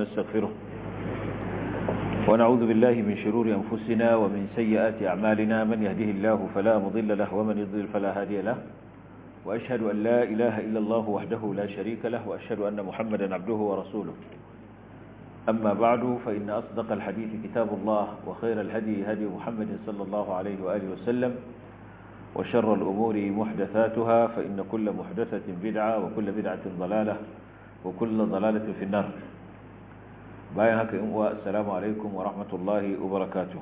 ونستغفره ونعوذ بالله من شرور أنفسنا ومن سيئات أعمالنا من يهده الله فلا مضل له ومن يضلل فلا هادي له وأشهد أن لا إله إلا الله وحده لا شريك له وأشهد أن محمدا عبده ورسوله أما بعد فإن أصدق الحديث كتاب الله وخير الهدي هدي محمد صلى الله عليه وآله وسلم وشر الأمور محدثاتها فإن كل محدثة بدعة وكل بدعة ضلالة وكل ضلالة في النار باين هكا السلام عليكم ورحمة الله وبركاته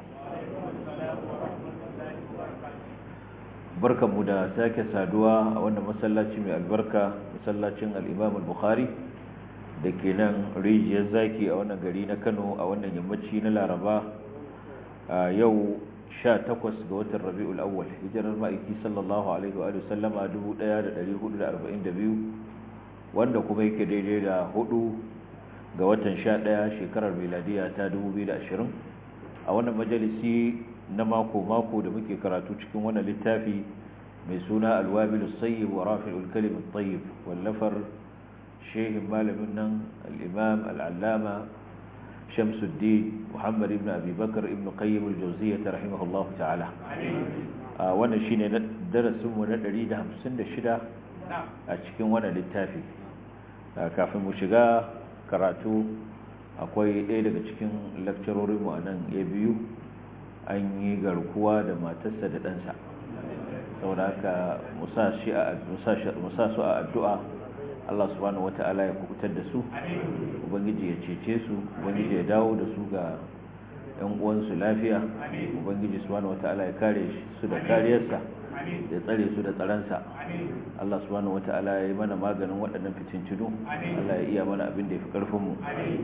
barkan mu da sake saduwa a wannan masallaci mai albarka masallacin al-Imam al-Bukhari da ke nan rijiyar zaki a wannan gari na Kano a wannan yammaci na Laraba a yau 18 ga watan Rabiul Awwal hijirar ma'aiki sallallahu alaihi wa sallama 1442 wanda kuma yake daidai da 4 ga watan 11 shekarar miladiya ta 2020 a wannan majalisi na mako-mako da muke karatu cikin wannan littafi mai suna alwabilu sayyib wa rafi'ul kalim tayyib wallafar shehin malamin nan al-imam al-allama shamsuddin muhammad ibn abi bakr ibn qayyim al-jawziyyah rahimahullahu ta'ala wannan shine darasin mu na 156 a cikin wannan littafi kafin mu shiga karatu akwai ɗaya daga cikin lakcarorin mu a nan ya biyu an yi garkuwa da matarsa da ɗansa saboda haka musa su a addu'a Allah subhanahu wata'ala ya kubutar da su ubangiji ya cece su ubangiji ya dawo da su ga ‘yan uwansu lafiya ubangiji subhanahu wata'ala ya kare su da kariyarsa ya tsare su da tsaransa Allah subhanahu wata'ala ya yi mana maganin waɗannan fitincinu Allah ya iya mana abin da ya fi ƙarfinmu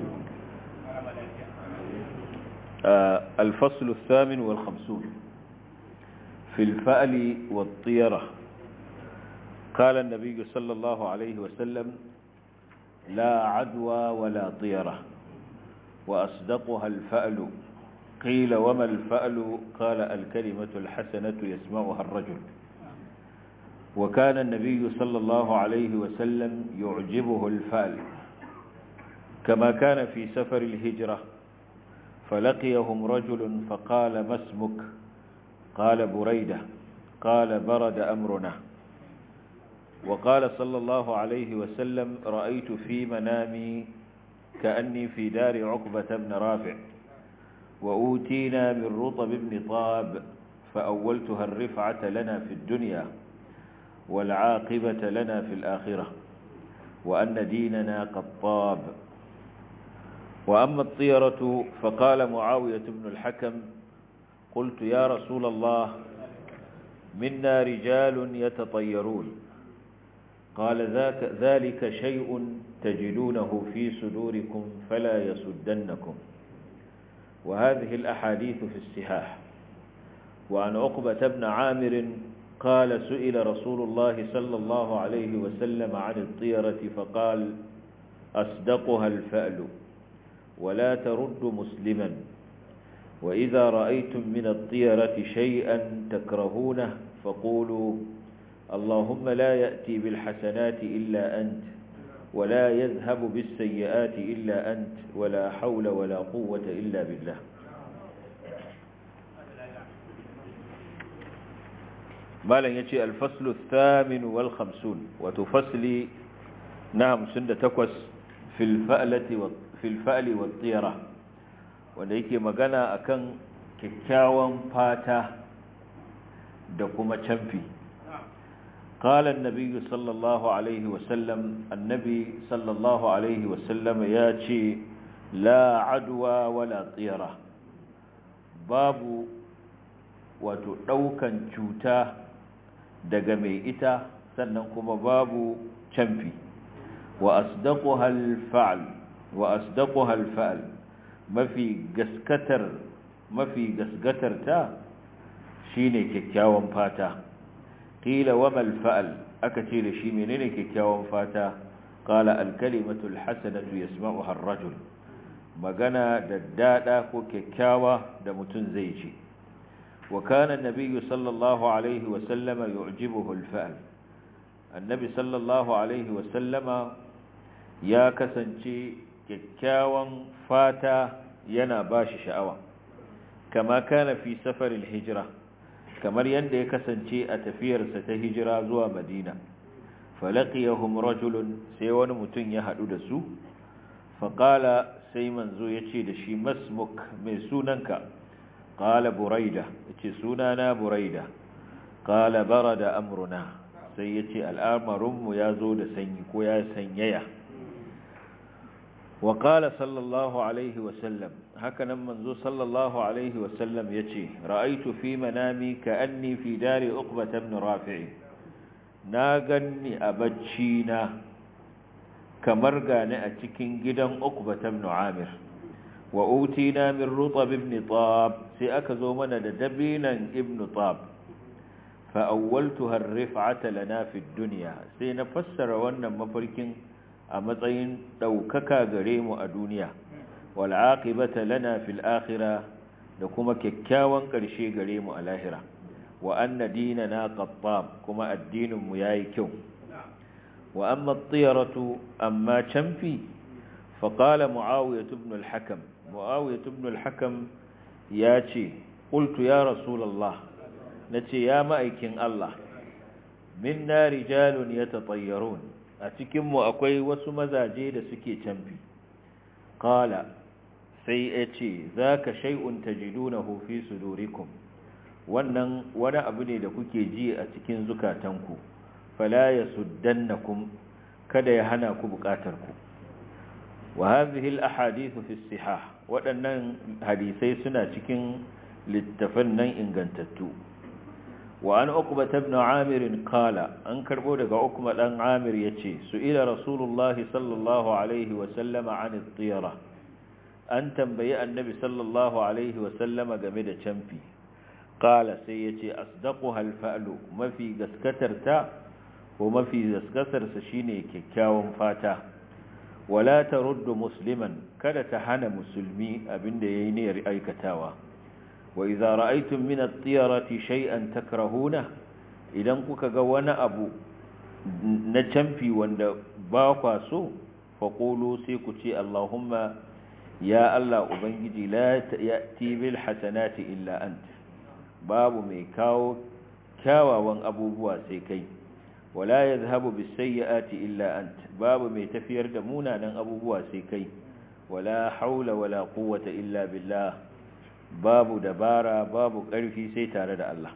الفصل الثامن والخمسون في الفأل والطيرة قال النبي صلى الله عليه وسلم لا عدوى ولا طيرة وأصدقها الفأل قيل وما الفأل قال الكلمة الحسنة يسمعها الرجل وكان النبي صلى الله عليه وسلم يعجبه الفأل كما كان في سفر الهجرة فلقيهم رجل فقال ما اسمك قال بريدة قال برد أمرنا وقال صلى الله عليه وسلم رأيت في منامي كأني في دار عقبة بن رافع وأوتينا من رطب بن طاب فأولتها الرفعة لنا في الدنيا والعاقبة لنا في الآخرة وأن ديننا قد طاب وأما الطيرة فقال معاوية بن الحكم قلت يا رسول الله منا رجال يتطيرون قال ذاك ذلك شيء تجدونه في صدوركم فلا يسدنكم وهذه الأحاديث في السهاح وعن عقبة بن عامر قال سئل رسول الله صلى الله عليه وسلم عن الطيرة فقال أصدقها الفأل ولا ترد مسلما وإذا رأيتم من الطيرة شيئا تكرهونه فقولوا اللهم لا يأتي بالحسنات إلا أنت ولا يذهب بالسيئات إلا أنت ولا حول ولا قوة إلا بالله ما لن يتي الفصل الثامن والخمسون وتفصلي نعم سنة تكوس في الفألة والطيرة filfa'ali wa tsira wanda yake magana akan kyakkyawan fata da kuma canfi qala an-nabiy sallallahu alaihi wasallam annabi sallallahu alaihi wasallam ya ce la adwa wala tsira babu wato daukan cuta daga mai ita sannan kuma babu canfi wa asdaquha al-fa'l wa asdaquha al-fa'l mafi gaskatar mafi gaskatar ta shine kyakkyawan fata qila wa mal fa'l aka ce da shi menene kyakkyawan fata qala al-kalimatu al-hasanatu yasma'uha ar-rajul magana da dada ko kyakkyawa da mutun zai ce wa kana an-nabiy sallallahu alaihi wa sallama yu'jibuhu al-fa'l annabi sallallahu alaihi wa sallama ya kasance kyakkyawan fata yana bashi sha'awa kama kana fi safaril hijira kamar yadda ya kasance a tafiyarsa ta hijira zuwa madina falaqiyahum rajulun sai wani mutum ya hadu da su faqala sai manzo yace da shi masmuk mai sunanka qala buraida yace sunana buraida qala barada amruna sai yace al'amarinmu ya zo da sanyi ko ya sanyaya وقال صلى الله عليه وسلم هكذا منذ صلى الله عليه وسلم يتي رأيت في منامي كأني في دار أقبة بن رافع ناغني أبجينا كمرغان أتكين جدا أقبة بن عامر وأوتينا من رطب ابن طاب سأكذو من دبينا ابن طاب فأولتها الرفعة لنا في الدنيا سينفسر وانا مفركين a matsayin ɗaukaka gare mu a duniya wal'aƙibata lana fil akhira da kuma kyakkyawan ƙarshe gare mu a lahira wa anna dinana qattab kuma addinin mu yayi kyau wa amma at-tiyaratu amma chamfi fa qala muawiyah ibn al-hakam muawiyah ibn al-hakam yace qultu ya rasulullah nace ya ma'aikin Allah minna rijalun yatatayyarun a cikinmu akwai wasu mazaje da suke canfi kala sai ya ce za ka shai'un ta jiduna hufi su dorikun wannan wani abu ne da kuke ji a cikin zukatanku fala ya suddannakum kada ya hana ku bukatarku wa hadhihi al-ahadithu fi sihah waɗannan hadisai suna cikin littafan nan ingantattu wa an uqbata ibn amir qala an karbo daga ukma dan amir yace su ila rasulullah sallallahu alaihi wa sallama an at-tiyara an tambayi annabi sallallahu alaihi wa sallama game da camfi qala sai yace asdaquha al-fa'lu mafi gaskatarta ko mafi gaskatarsa shine kyakkyawan fata wala taruddu musliman kada ta hana musulmi abinda yayi niyyar aikatawa وإذا رأيتم من الطيرة شيئا تكرهونه idan kuka ga wani abu na camfi wanda ba kwa so faƙulu sai ku ce Allahumma ya Allah Ubangiji la ya'ti bil hasanati illa ant babu mai kawo kyawawan abubuwa sai kai wala yadhhabu bis sayyiati illa ant babu mai tafiyar da munanan abubuwa sai kai wala haula wala quwwata illa billah babu dabara babu ƙarfi sai tare da Allah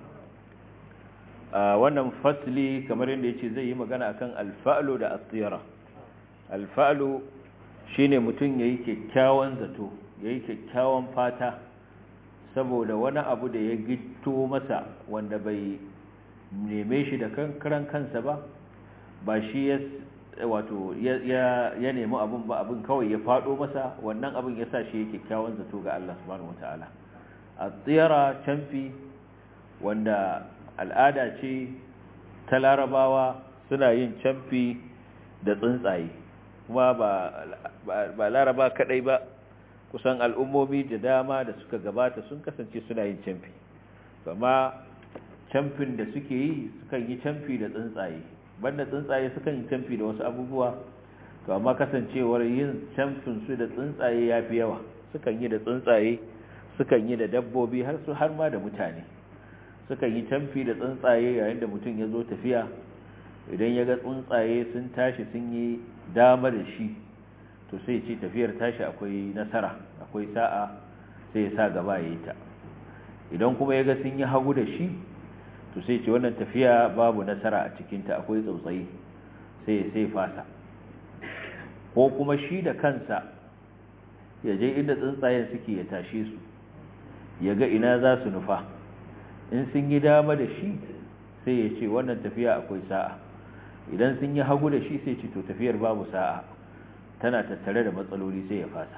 wannan fasli kamar yadda ya ce zai yi magana akan alfa'lu da asira alfa'lu shine mutum ya yi kyakkyawan zato ya yi kyakkyawan fata saboda wani abu da ya gito masa wanda bai neme shi da karan kansa ba ba shi ya wato ya nemi abin ba abin kawai ya fado masa wannan abin ya sa shi ya kyakkyawan zato ga Allah subhanahu wataala a tsira canfi wanda al'ada ce ta larabawa suna yin canfi da tsuntsaye kuma ba laraba kadai ba kusan al'ummomi da dama da suka gabata sun kasance suna yin canfi amma camfin da suke yi sukan yi camfi da tsuntsaye banda tsuntsaye sukan yi camfi da wasu abubuwa to amma kasancewar yin camfin su da tsuntsaye ya fi yawa sukan yi da tsuntsaye sukan yi da dabbobi har su har ma da mutane sukan yi camfi da tsuntsaye yayin da mutum ya zo tafiya idan ya ga tsuntsaye sun tashi sun yi dama da shi to sai ce tafiyar tashi akwai nasara akwai sa'a sai ya sa gaba ya yi ta idan kuma ya ga sun yi hagu da shi to sai ce wannan tafiya babu nasara a cikinta akwai tsautsayi sai sai fasa ko kuma shi da kansa ya je inda tsuntsayen suke ya tashe su ya ga ina za su nufa in sun yi dama da shi sai ya ce wannan tafiya akwai sa'a idan sun yi hagu da shi sai ce to tafiyar babu sa'a tana tattare da matsaloli sai ya fasa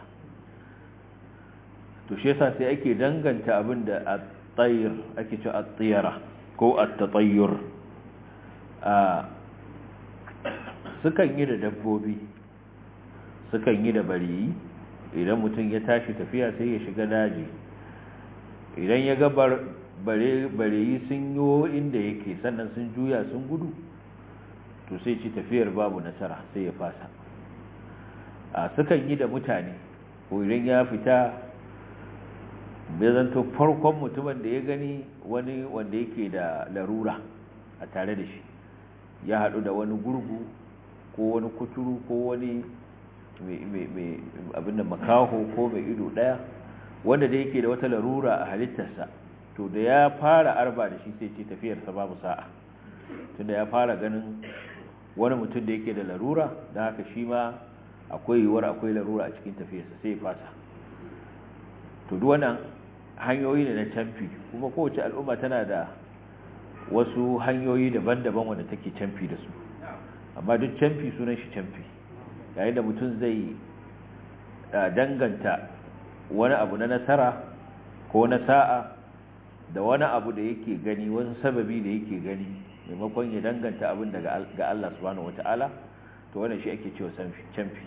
to shi yasa sai ake danganta abin da at-tayr ake cewa at-tiyara ko at-tatayyur a sukan yi da dabbobi sukan yi da bariyi idan mutum ya tashi tafiya sai ya shiga daji idan ya ga bareyi sun yi inda yake sannan sun juya sun gudu to sai ci tafiyar babu nasara sai ya fasa a sukan yi da mutane ko idan ya fita bai zanto farkon mutumin da ya gani wani wanda yake da larura a tare da shi ya haɗu da wani gurgu ko wani kuturu ko wani abin da makaho ko mai ido ɗaya wanda da yake da wata larura a halittarsa to da ya fara arba da shi sai ce tafiyarsa babu sa'a tunda ya fara ganin wani mutum da yake da larura da haka shi ma akwai yiwuwar akwai larura a cikin tafiyarsa sai ya fasa to duk wannan hanyoyi ne na canfi kuma kowace al'umma tana da wasu hanyoyi daban-daban wanda take canfi da su amma duk canfi sunan shi canfi yayin da mutum zai danganta wani abu na nasara ko na sa'a da wani abu da yake gani wani sababi da yake gani maimakon ya danganta abin daga ga Allah subhanahu wata'ala to wannan shi ake cewa canfi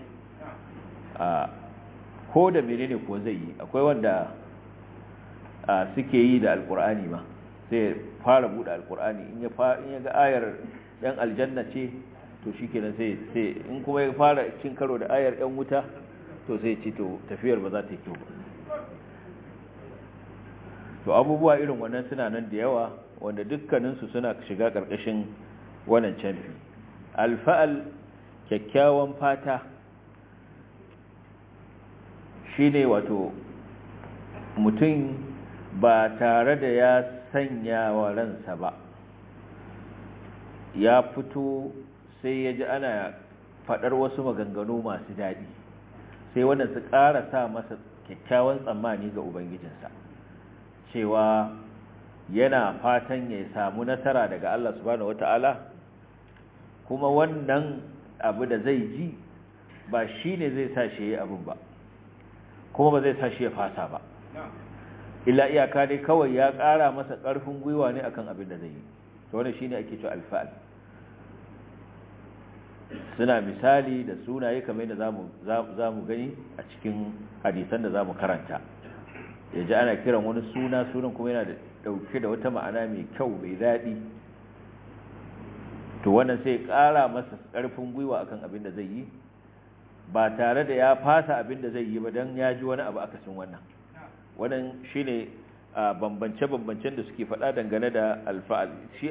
ko da menene ko zai yi akwai wanda suke yi da alkur'ani ma sai fara bude alkur'ani in ya in ya ga ayar yan aljanna ce to shikenan sai sai in kuma ya fara cin karo da ayar yan wuta to sai ce to tafiyar ba za ta yi kyau ba to abubuwa irin wannan suna nan da yawa wanda dukkaninsu suna shiga ƙarƙashin wannan canfi alfa'al kyakkyawan fata shine wato mutum ba tare da ya sanya wa ransa ba ya fito sai ya ji ana faɗar wasu maganganu masu daɗi sai wannan su ƙara sa masa kyakkyawan tsammani ga ubangijinsa cewa yana fatan ya samu nasara daga Allah subhanahu wata'ala kuma wannan abu da zai ji ba shi ne zai sa shi ya abin ba kuma ba zai sa shi ya fasa ba illa iyaka dai kawai ya ƙara masa ƙarfin gwiwa ne akan abin da zai yi to wannan shine ake cewa alfa'al suna misali da sunaye kamar yadda zamu zamu gani a cikin hadisan da zamu karanta yaji ana kiran wani suna sunan kuma yana da dauke da wata ma'ana mai kyau mai daɗi to wannan sai ƙara masa ƙarfin gwiwa akan abin da zai yi ba tare da ya fasa abin da zai yi ba don ya ji wani abu akasin wannan wannan shine bambance-bambancen da suke faɗa dangane da alfa'al shi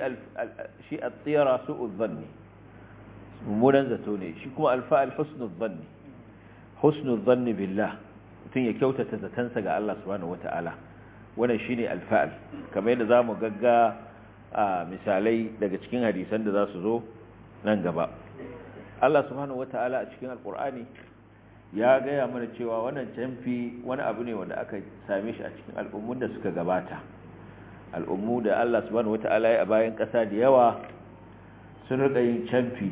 a tsira su uzanni mummunan zato ne shi kuma alfa'al husnul zanni husnul zanni billah mutum ya kyautata zatansa ga Allah subhanahu wata'ala wannan shine alfa'al kamar yadda zamu gagga misalai daga cikin hadisan da za su zo nan gaba Allah subhanahu wata'ala a cikin alkur'ani ya gaya mana cewa wannan canfi wani abu ne wanda aka same shi a cikin al'ummun da suka gabata al'ummu da Allah subhanahu wata'ala ya a bayan ƙasa da yawa sun rika yin canfi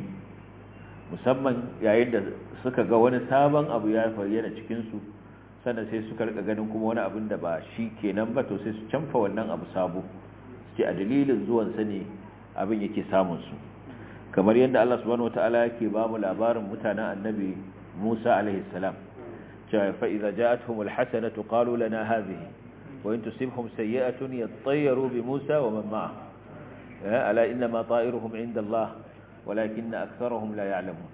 musamman yayin da suka ga wani sabon abu ya fayyana cikinsu sannan sai suka rika ganin kuma wani abin da ba shi kenan ba to sai su canfa wannan abu sabo ce a dalilin zuwansa ne abin yake samunsu kamar yadda Allah subhanahu wata'ala yake ba mu labarin mutanen annabi Musa alaihi salam cewa fa idza ja'atuhum alhasanatu qalu lana hadhihi wa in tusibhum sayyi'atun yattayyaru bi Musa wa man ma'ahu ala inna ma ta'iruhum 'inda Allah walakinna aktharuhum la ya'lamun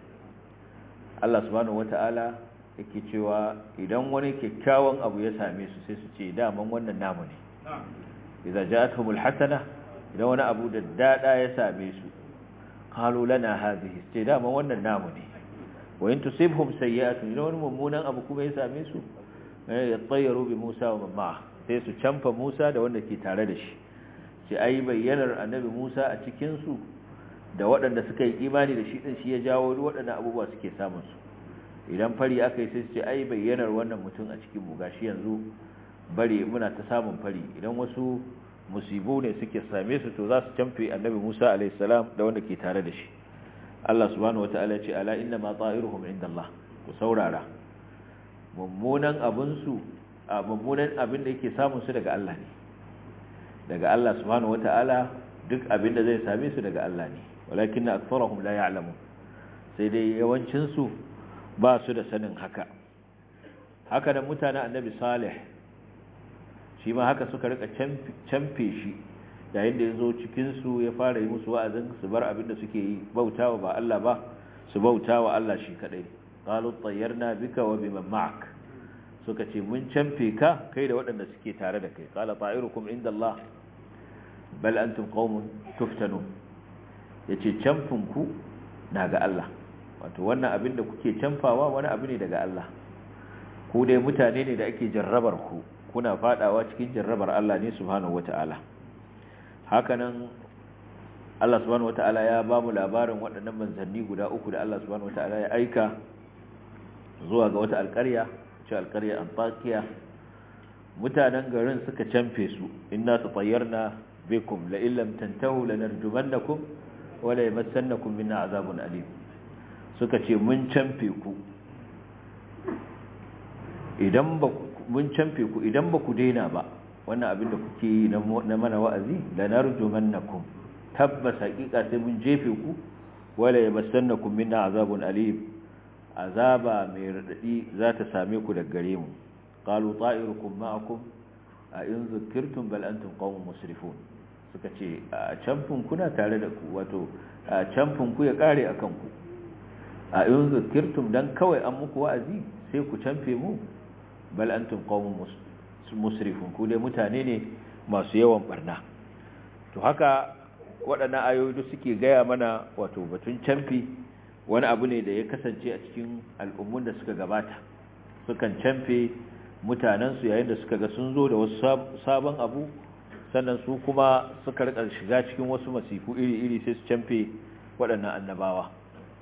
Allah subhanahu wata'ala yake cewa idan wani kyakkyawan abu ya same su sai su ce daman wannan namu ne idza ja'atuhum alhasana idan wani abu da dada ya same su qalu lana hadhihi sai daman wannan namu ne wa in tusibhum sayyi'atun idan wani mummunan abu kuma ya same su ya tsayyaro bi Musa wa mamma sai su canfa Musa da wanda ke tare da shi sai ai bayyanar annabi Musa a cikin su da waɗanda suka yi imani da shi din shi ya jawo waɗannan abubuwa suke samun su idan fari aka yi sai su ce ai bayyanar wannan mutum a cikin mu gashi yanzu bare muna ta samun fari idan wasu musibu ne suke same su to za su canfe annabi Musa alaihi salam da wanda ke tare da shi Allah subhanahu wataala ya ce ala inna ma ta'iruhum indallah ku saurara mummunan abin su a mummunan abin da yake samun su daga Allah ne daga Allah subhanahu wataala duk abin da zai same su daga Allah ne walakin aktharuhum la ya'lamun sai dai yawancin su ba su da sanin haka haka da mutanen annabi salih shi ma haka suka rika camfe shi yayin da ya zo cikinsu ya fara yi musu wa'azin su bar abin da suke yi bautawa ba Allah ba su bautawa Allah shi kadai qalu tayyarna bika wa biman ma'ak suka ce mun canfe ka kai da waɗanda suke tare da kai qala ta'irukum inda Allah bal antum qaumun tuftanun yace canfin ku na ga Allah wato wannan abin da kuke canfawa wani abu ne daga Allah ku dai mutane ne da ake jarrabar ku kuna fadawa cikin jarrabar Allah ne subhanahu wata'ala hakanan Allah subhanahu wata'ala ya ba mu labarin waɗannan manzanni guda uku da Allah subhanahu wata'ala ya aika zuwa ga wata alƙarya ce alƙarya Antakiya mutanen garin suka canfe su inna tatayyarna bikum la illam tantahu lanarjumannakum wa la yamassannakum minna azabun alim suka ce mun canfe ku idan ba mun canfe ku idan ba ku daina ba wannan abin da kuke yi na mana wa'azi da narjumannakum tabbas hakika sai mun jefe ku wala yamassannakum minna azabun alim azaba mai radadi za ta same ku daga gare mu qalu ta'irukum ma'akum a in zukirtum bal antum qaumun musrifun suka ce a canfin kuna tare da ku wato a canfin ku ya kare akan ku a in zukirtum dan kawai an muku wa'azi sai ku canfe mu bal antum qaumun musrifun ku dai mutane ne masu yawan barna to haka waɗannan ayoyi da suke gaya mana wato batun canfi wani abu ne da ya kasance a cikin al'ummun da suka gabata sukan canfe mutanensu yayin da suka ga sun zo da wasu sabon abu sannan su kuma suka rika shiga cikin wasu masifu iri-iri sai su canfe waɗannan annabawa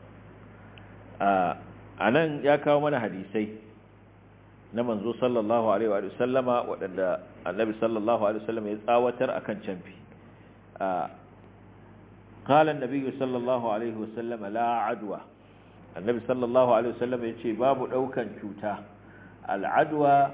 a nan ya kawo mana hadisai na manzo sallallahu alaihi wa sallama waɗanda annabi sallallahu alaihi wa sallama ya tsawatar akan canfi قال النبي صلى الله عليه وسلم لا عدوى النبي صلى الله عليه وسلم yace babu daukan cuta al'adwa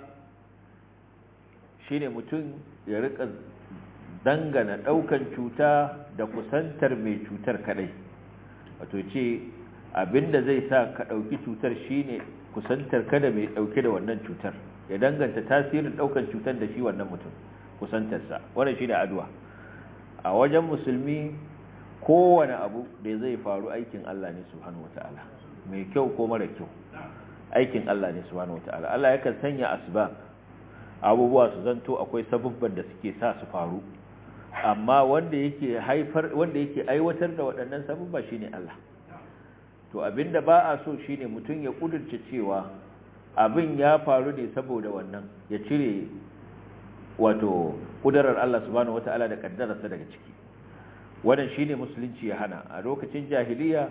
shine mutum ya rika dangana daukan cuta da kusantar mai cutar kadai wato ce abinda zai sa ka dauki cutar shine kusantar kada mai dauke da wannan cutar ya danganta tasirin daukan cutar da shi wannan mutum kusantarsa wannan shine adwa a wajen musulmi kowane abu da zai faru aikin Allah ne subhanahu wata'ala mai kyau ko mara kyau aikin Allah ne subhanahu wata'ala Allah yakan sanya asbab abubuwa su zanto akwai sabubban da suke sa su faru amma wanda yake haifar wanda yake aiwatar da waɗannan sabubba shine Allah to abinda ba a so shine mutum ya kudurce cewa abin ya faru ne saboda wannan ya cire wato kudarar Allah subhanahu wata'ala da kaddararsa daga ciki wannan shine musulunci ya hana a lokacin jahiliya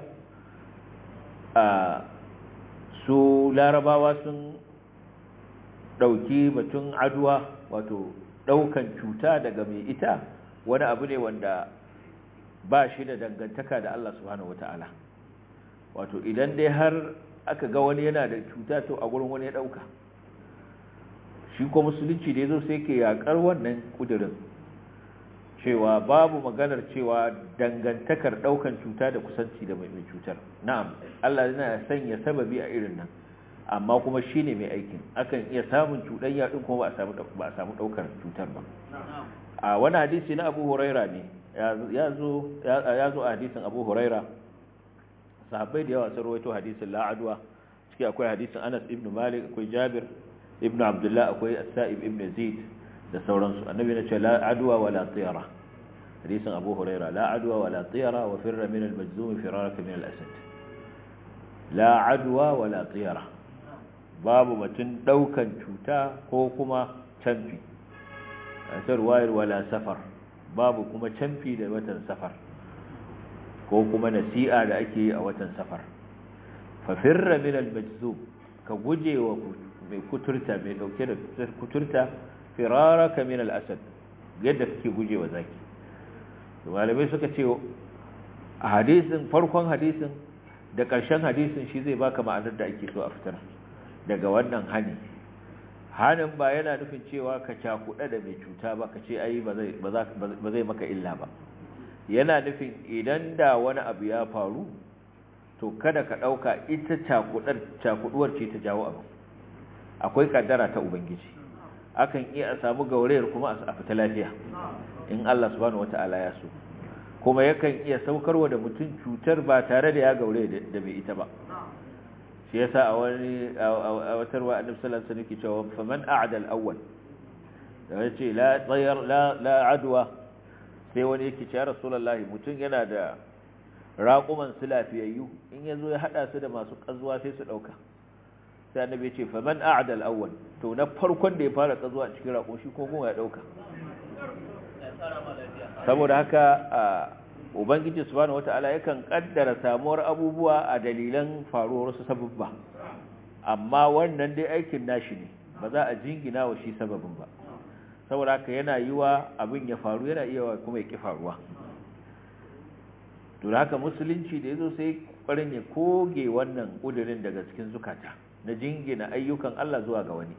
a su larabawa sun dauki batun aduwa wato daukan cuta daga mai ita wani abu ne wanda ba shi da dangantaka da Allah subhanahu wata'ala wato idan dai har aka ga wani yana da cuta to a gurin wani ya dauka shi ko musulunci da yazo sai ke yakar wannan kudirin cewa babu maganar cewa dangantakar daukan cuta da kusanci da mai cutar na'am Allah yana sanya sababi a irin nan amma kuma shine mai aikin akan iya samun cuɗanya din kuma ba a samu ba a samu daukar cutar ba a wani hadisi na Abu Huraira ne ya zo ya zo a hadisin Abu Huraira sahabbai da yawa sun rawaito hadisin la'adwa ciki akwai hadisin Anas ibn Malik akwai Jabir ibn Abdullah akwai As-Sa'ib ibn Zaid da sauransu annabi ya ce la adwa wala tiyara hadisin Abu Huraira la adwa wala tiyara wa firra min al-majzum firaraka min al-asad la adwa wala tiyara babu mutun daukan cuta ko kuma canfi a ruwayar wala safar babu kuma canfi da watan safar ko kuma nasi'a da ake yi a watan safar fa firra min al-majzum ka guje wa mai kuturta mai dauke da kuturta firaraka min al-asad yadda kake guje wa zaki malamai suka ce a hadisin farkon hadisin da ƙarshen hadisin shi zai baka ma'anar da ake so a fitar daga wannan hani hanin ba yana nufin cewa ka cakuɗa da mai cuta ba ka ce ai ba zai maka illa ba yana nufin idan da wani abu ya faru to kada ka ɗauka ita cakuɗuwar ce ta jawo abu akwai ƙaddara ta ubangiji akan iya a samu gaurayar kuma a fita lafiya in Allah subhanahu wata'ala ya so kuma yakan iya saukarwa da mutum cutar ba tare da ya gaure da mai ita ba shi yasa a wani a wata ruwa annabi sallallahu alaihi wasallam yake cewa faman a'da al-awwal da yace la tayar la la adwa sai wani yake cewa rasulullahi mutun yana da raquman su lafiyayyu in yazo ya hada su da masu kazuwa sai su dauka sai annabi yace faman a'da al-awwal to na farkon da ya fara kazuwa cikin raqo shi ko goma ya dauka saboda haka ubangiji subhanahu wataala yakan kaddara samuwar abubuwa a dalilan faruwar su sababba amma wannan dai aikin nashi ne ba za a jingina wa shi sababin ba saboda haka yana yiwa abin ya faru yana iya kuma ya ki faruwa to haka musulunci da yazo sai kwarin ya koge wannan kudirin daga cikin zukata na jingina ayyukan Allah zuwa ga wani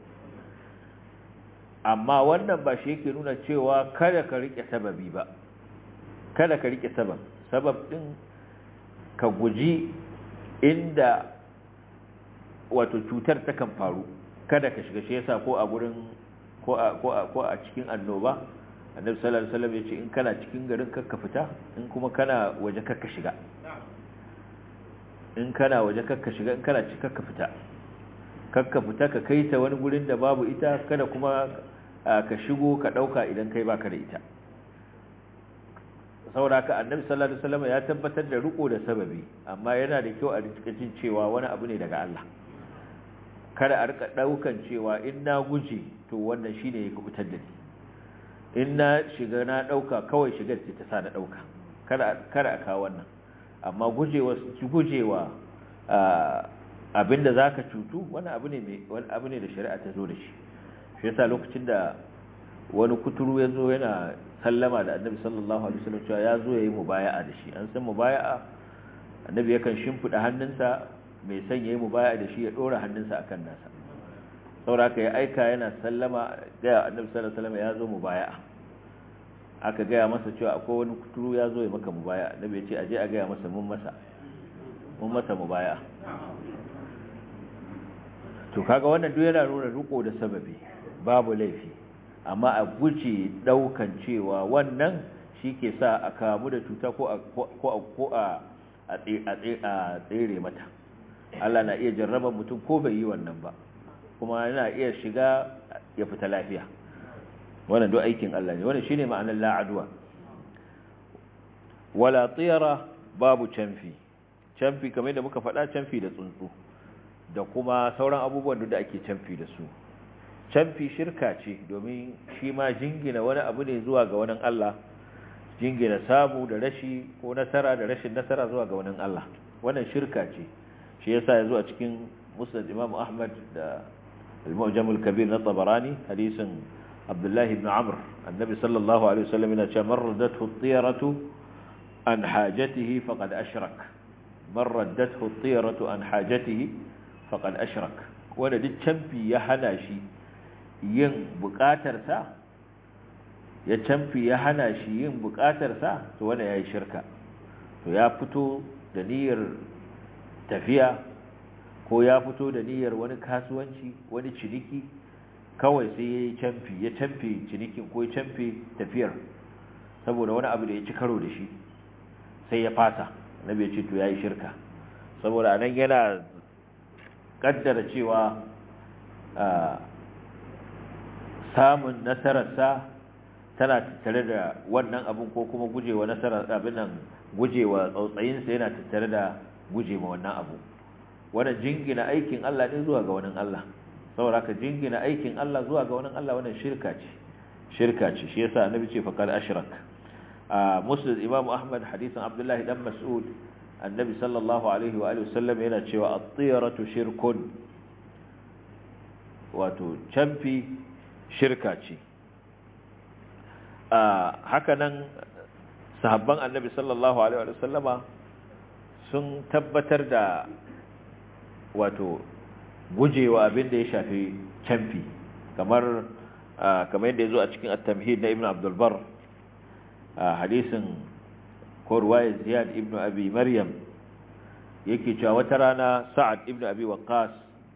amma wannan ba shi yake nuna cewa kada ka rike sababi ba kada ka rike sabab sabab din ka guji inda wato cutar ta kan faru kada ka shiga shi yasa ko a gurin ko a ko a ko a cikin annoba annabi sallallahu alaihi wasallam yace in kana cikin garin kakka fita in kuma kana waje kakka shiga in kana waje kakka shiga in kana cikin kakka fita kakka fita ka kai ta wani gurin da babu ita kada kuma ka shigo ka dauka idan kai baka da ita saboda haka annabi sallallahu alaihi wasallam ya tabbatar da riko da sababi amma yana da kyau a cikin cewa wani abu ne daga Allah kada a rika daukan cewa in na guje to wannan shine ya kubutar da ni in na shiga na dauka kawai shigar ce ta sa na dauka kada kada a kawo wannan amma gujewa gujewa abinda zaka cutu wani abu ne mai wani abu ne da shari'a ta zo da shi shi yasa lokacin da wani kuturu ya zo yana sallama da annabi sallallahu alaihi wasallam cewa ya zo yayi mubaya'a da shi an san mubaya'a annabi yakan shimfida hannunsa mai son yayi mubaya'a da shi ya dora hannunsa akan nasa sauraka ya aika yana sallama da annabi sallallahu alaihi wasallam ya zo mubaya'a aka gaya masa cewa akwai wani kuturu ya zo ya maka mubaya'a annabi ya ce aje a gaya masa mun masa mun masa mubaya'a to kaga wannan duk yana nuna riko da sababi babu laifi amma a guje daukan cewa wannan shi ke sa a kamu da cuta ko a tsere mata Allah na iya jarraba mutum ko bai yi wannan ba kuma yana iya shiga ya fita lafiya wannan duk aikin Allah ne wannan shine ma'anar la'adwa wala tiyara babu canfi canfi kamar da muka faɗa canfi da tsuntsu da kuma sauran abubuwan da ake canfi da su canfi shirka ce domin shi ma jingina wani abu ne zuwa ga wani Allah jingina samu da rashi ko nasara da rashin nasara zuwa ga wani Allah wannan shirka ce shi yasa ya zo a cikin musnad Imam Ahmad da al-Mu'jam al-Kabir na Tabarani hadisin Abdullah ibn Amr annabi sallallahu alaihi wasallam yana cewa man raddathu at-tiyaratu an hajatihi faqad ashrak man raddathu at-tiyaratu an hajatihi faqad ashrak wanda duk canfi ya hana shi yin bukatarsa ya canfi ya hana shi yin bukatarsa to wanda ya yi shirka to ya fito da niyyar tafiya ko ya fito da niyyar wani kasuwanci wani ciniki kawai sai ya yi canfi ya canfi cinikin ko ya canfi tafiyar saboda wani abu da ya ci karo da shi sai ya fasa na bai ce to ya yi shirka saboda anan yana kaddara cewa samun nasararsa tana tattare da wannan abin ko kuma gujewa nasarar abin nan gujewa tsautsayinsa yana tattare da gujewa wannan abu wannan jingina aikin Allah ne zuwa ga wannan Allah saboda ka jingina aikin Allah zuwa ga wannan Allah wannan shirka ce shirka ce shi yasa annabi ce faqad ashrak a muslim imam ahmad hadisin abdullahi dan mas'ud annabi sallallahu alaihi wa alihi wasallam yana cewa at-tiyaratu shirkun wato canfi shirka ce haka nan sahabban annabi sallallahu alaihi wa sallama sun tabbatar da wato gujewa abin da ya shafi canfi kamar kamar yadda ya zo a cikin at-tamhid na ibn abdul bar hadisin ko ruwayar ziyad ibn abi maryam yake cewa wata rana sa'ad ibn abi waqqas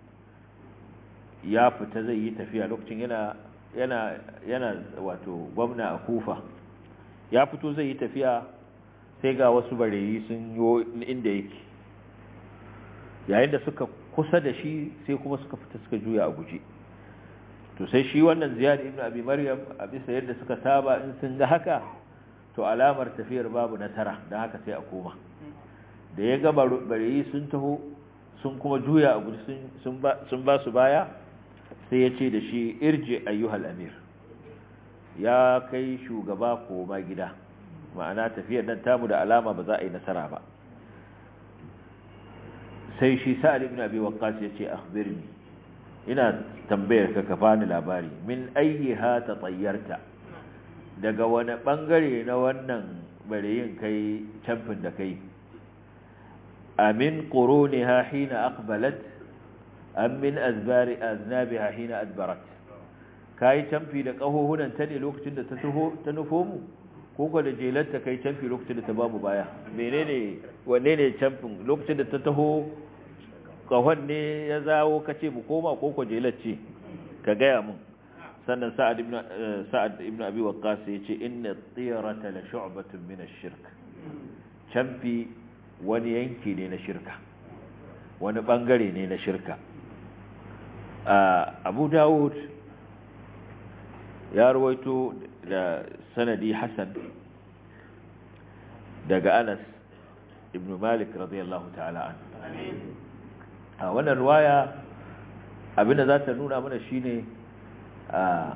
ya fita zai yi tafiya lokacin yana yana yana wato gwamna a kufa ya fito zai yi tafiya sai ga wasu bareyi sun yi inda yake yayin da suka kusa da shi sai kuma suka fita suka juya a guje to sai shi wannan ziyad ibn abi maryam a bisa yadda suka saba in sun ga haka to alamar tafiyar babu nasara don haka sai a koma da ya ga barayi sun taho sun kuma juya a guje sun ba su baya sai ya ce da shi irje ayyuhal amir ya kai shugaba koma gida ma'ana tafiyar nan tamu da alama ba za a yi nasara ba sai shi sa'ad ibn abi waqqas ya ce akhbirni ina tambayar ka ka bani labari min ayyiha tatayyarta daga wani bangare na wannan bareyin kai camfin da kai amin quruniha hina aqbalat am min azbari aznabiha hina adbarat kai camfi da kahohunan ta ne lokacin da ta taho ta nufo mu ko ko da jelarta kai camfi lokacin da ta babu baya menene wanne ne camfin lokacin da ta taho kahon ne ya zawo kace mu koma ko ko jelar ce ka gaya mun sannan sa'ad ibn sa'ad ibn abi waqqas yace inna at-tiyarata la shu'batun min ash-shirk camfi wani yanki ne na shirka wani bangare ne na shirka abu dawud ya ruwaito da sanadi hasan daga anas ibn malik radiyallahu ta'ala an a wannan ruwaya abinda za ta nuna mana shine a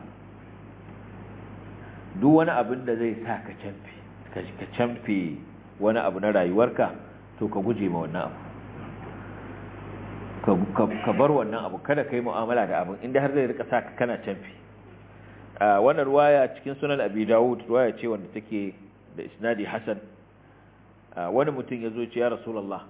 duk wani abin da zai sa ka camfi ka camfi wani abu na rayuwarka to ka guje ma wannan abu ka bar wannan abu kada ka yi mu'amala da abin inda har zai rika sa ka kana canfi wannan ruwaya cikin sunan abi dawud ruwaya ce wanda take da isnadi hasan wani mutum ya zo ce ya rasulullah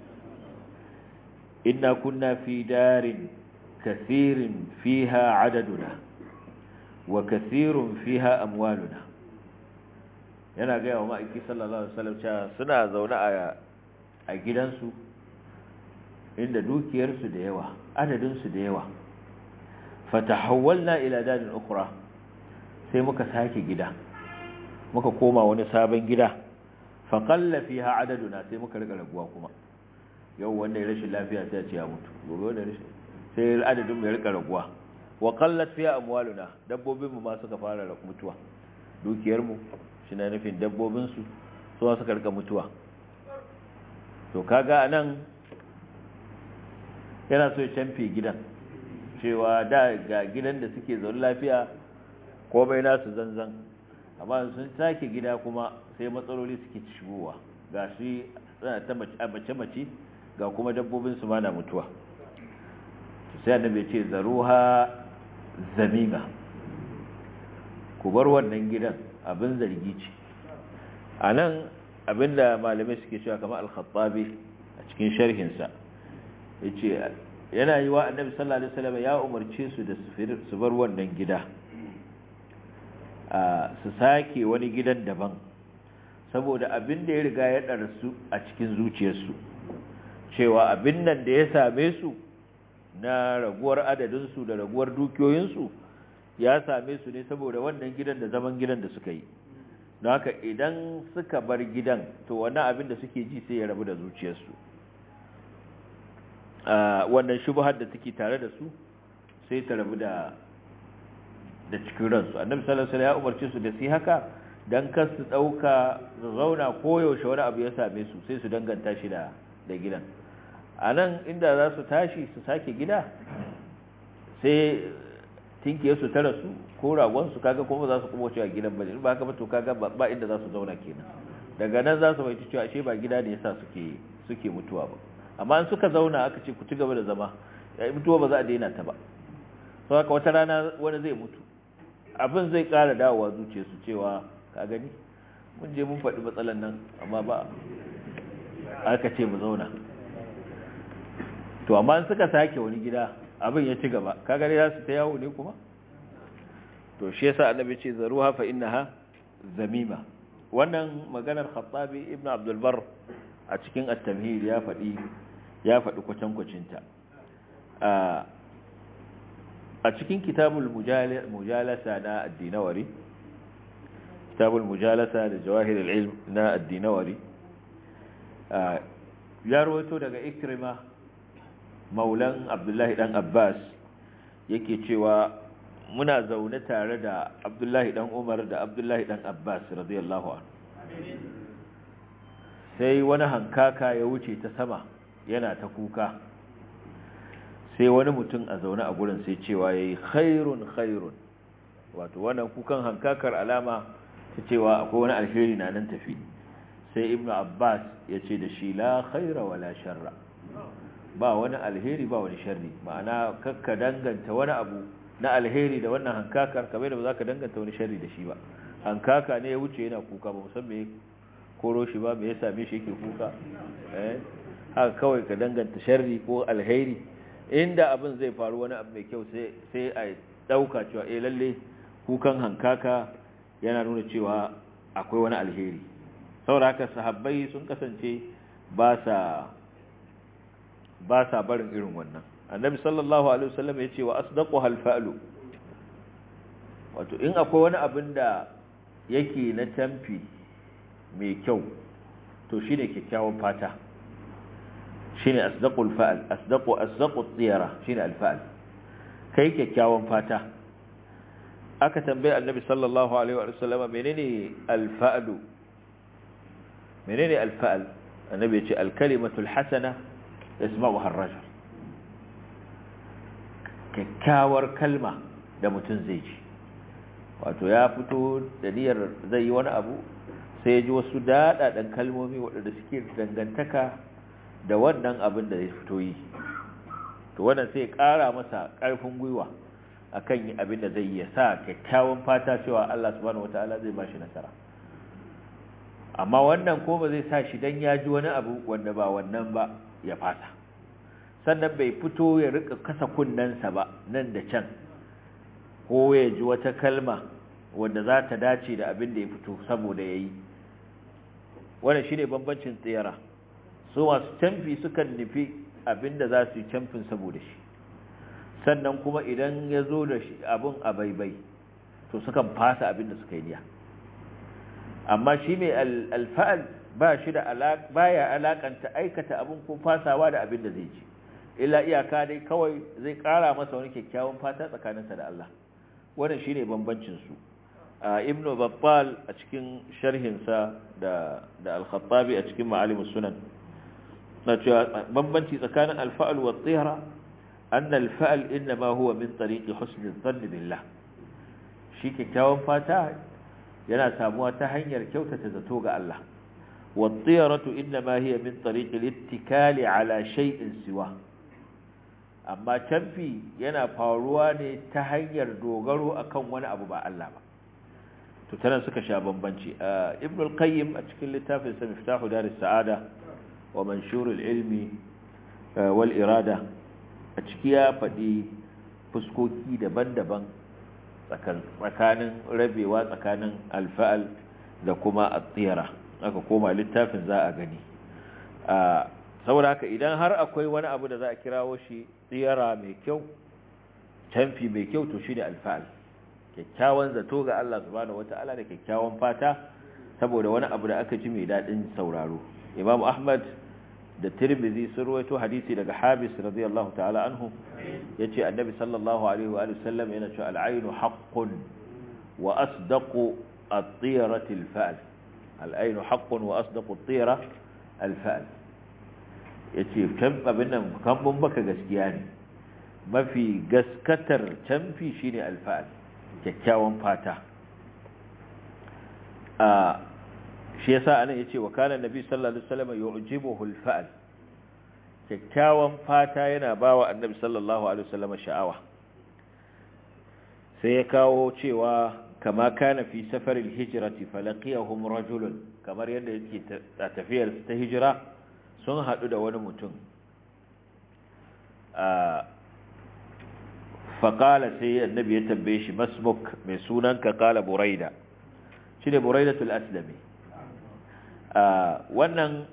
inna kunna fi darin kathirin fiha adaduna wa kathirun fiha amwaluna yana gaya wa ma'aiki sallallahu alaihi wasallam cewa suna zaune a gidansu inda dukiyarsu da yawa adadinsu da yawa fatahawwalna ila dadin ukhra sai muka sake gida muka koma wani sabon gida fa qalla fiha adaduna sai muka riga raguwa kuma yau wanda ya rashin lafiya sai ya ce ya mutu gobe wanda rashin sai adadin mu ya riga raguwa wa qallat fiha amwaluna dabbobin mu ma suka fara mutuwa dukiyar mu shi na nufin dabbobin su su suka riga mutuwa to kaga anan yana so ya canfe gidan cewa da ga gidan da suke zaune lafiya komai nasu zanzan amma sun sake gida kuma sai matsaloli suke shigowa ga shi suna ta mace-mace ga kuma dabbobin su mana mutuwa sai annabi ce zaruha zamima ku bar wannan gidan abin zargi ce a nan abinda malamai suke cewa kamar al-khattabi a cikin sharhinsa yace yana yi wa annabi sallallahu alaihi wasallam ya umarce su da su bar wannan gida su sake wani gidan daban saboda abin da ya riga ya ɗarsu a cikin zuciyarsu cewa abin nan da ya same su na raguwar adadinsu da raguwar dukiyoyinsu ya same su ne saboda wannan gidan da zaman gidan da suka yi don haka idan suka bar gidan to wannan abin da suke ji sai ya rabu da zuciyarsu wannan shubhar da take tare da su sai ta rabu da da cikin ransu annabi sallallahu alaihi wasallam ya umarce su da su haka dan kar su dauka su zauna koyaushe wani abu ya same su sai su danganta shi da da gidan anan inda za su tashi su sake gida sai tinkiye su tara su ko ragon su kaga kuma za su kuma cewa gidan bane ba haka ba to kaga ba inda za su zauna kenan daga nan za su bai cewa ashe ba gida ne yasa suke suke mutuwa ba amma in suka zauna aka ce ku ci gaba da zama ya mutuwa ba za a daina ta ba sau haka wata rana wani zai mutu abin zai kara dawowa zuciya su cewa ka gani mun je mun faɗi matsalan nan amma ba aka ce mu zauna to amma in suka sake wani gida abin ya ci gaba ka gani za su ta yawo ne kuma to shi yasa annabi ce zaruha fa innaha zamima wannan maganar khattabi ibnu abdul bar a cikin at-tamhid ya faɗi ya faɗi kwatankwacinta a cikin kitabul mujalasa na addinawari kitabul mujalasa da jawahir al-ilm na addinawari ya rawaito daga ikrima maulan abdullahi dan abbas yake cewa muna zaune tare da abdullahi dan umar da abdullahi dan abbas radiyallahu anhu sai wani hankaka ya wuce ta sama yana ta kuka sai wani mutum a zaune a gurin sai cewa yayi khairun khairun wato wannan kukan hankakar alama ta cewa akwai wani alheri na nan tafi sai ibnu abbas ya ce da shi la khaira wala sharra ba wani alheri ba wani sharri ma'ana kakka danganta wani abu na alheri da wannan hankakar kamar da ba za ka danganta wani sharri da shi ba hankaka ne ya wuce yana kuka ba musan me koro shi ba me ya same shi yake kuka eh haka kawai ka danganta sharri ko alheri inda abin zai faru wani abu mai kyau sai sai a dauka cewa eh lalle kukan hankaka yana nuna cewa akwai wani alheri saboda haka sahabbai sun kasance ba sa ba sa barin irin wannan annabi sallallahu alaihi wasallam ya ce wa asdaqu hal fa'lu wato in akwai wani abin da yake na tamfi mai kyau to shine kyakkyawan fata shine asdaqul fa'al asdaqu asdaqu tiyara shine al fa'al kai kyakkyawan fata aka tambaye annabi sallallahu alaihi wasallam menene al fa'lu menene al fa'al annabi ya ce al kalimatul hasana yasma'uha ar-rajul kyakkyawar kalma da mutum zai ji wato ya fito da niyyar zai yi wani abu sai ya ji wasu daɗaɗen kalmomi waɗanda suke dangantaka da wannan abin da ya fito yi to wannan sai ƙara masa ƙarfin gwiwa akan yi abin da zai yi sa kyakkyawan fata cewa Allah subhanahu wataala zai ba shi nasara amma wannan ko ba zai sa shi dan ya ji wani abu wanda ba wannan ba ya fasa sannan bai fito ya rika kasa kunnensa ba nan da can ko ya ji wata kalma wanda za ta dace da abin da ya fito saboda ya yi wannan shi ne bambancin tsira su masu camfi sukan nufi abin da za su yi camfin saboda shi sannan kuma idan ya zo da shi abin a baibai to sukan fasa abin da suka yi niya amma shi mai alfa'al ba shi da baya alakanta aikata abin ko fasawa da abin da zai ci illa iyaka dai kawai zai kara masa wani kyakkyawan fata tsakaninsa da Allah wannan shine bambancin su ibn battal a cikin sharhinsa da da al-khattabi a cikin ma'alimus sunan na cewa bambanci tsakanin al-fa'l wa at-tihra anna al-fa'l inma huwa min tariq husn adh-dhann billah shi kyakkyawan fata yana samuwa ta hanyar kyautata zato ga Allah wa at-tihratu inma hiya min tariq al-ittikali ala shay'in siwa amma canfi yana faruwa ne ta hanyar dogaro akan wani abu ba Allah ba to tana suka sha bambanci ibn al-qayyim a cikin littafin sa miftahu daris sa'ada wa manshur al-ilmi wal irada a ciki ya faɗi fuskoki daban-daban tsakanin rabewa tsakanin alfa'al da kuma at-tiyara aka koma littafin za a gani saboda haka idan har akwai wani abu da za a kirawo shi tsiyara mai kyau canfi mai kyau to shi ne alfa'al kyakkyawan zato ga Allah subhanahu wata'ala da kyakkyawan fata saboda wani abu da aka ji mai daɗin sauraro imam ahmad da tirmidhi sun ruwaito hadisi daga habis radiyallahu ta'ala anhu yace annabi sallallahu alaihi wa sallam yana cewa al-aynu haqqun wa asdaqu at-tiyarati al-fa'al al-aynu haqqun wa asdaqu at-tiyara al-fa'al yace kan abin nan kambun baka gaskiya ne mafi gaskatar canfi shine al-fa'al kyakkyawan fata a shi yasa anan yace wa kana nabi sallallahu alaihi wasallam yu'jibuhu al-fa'l kyakkyawan fata yana bawa annabi sallallahu alaihi wasallam sha'awa sai ya kawo cewa kama kana fi safaril hijrati falaqiyahum rajulun kamar yadda yake tafiyar ta hijira sun hadu da wani mutum a faƙala sai annabi ya tambaye shi masmuk mai sunanka ƙala buraida shi ne buraidatul aslami wannan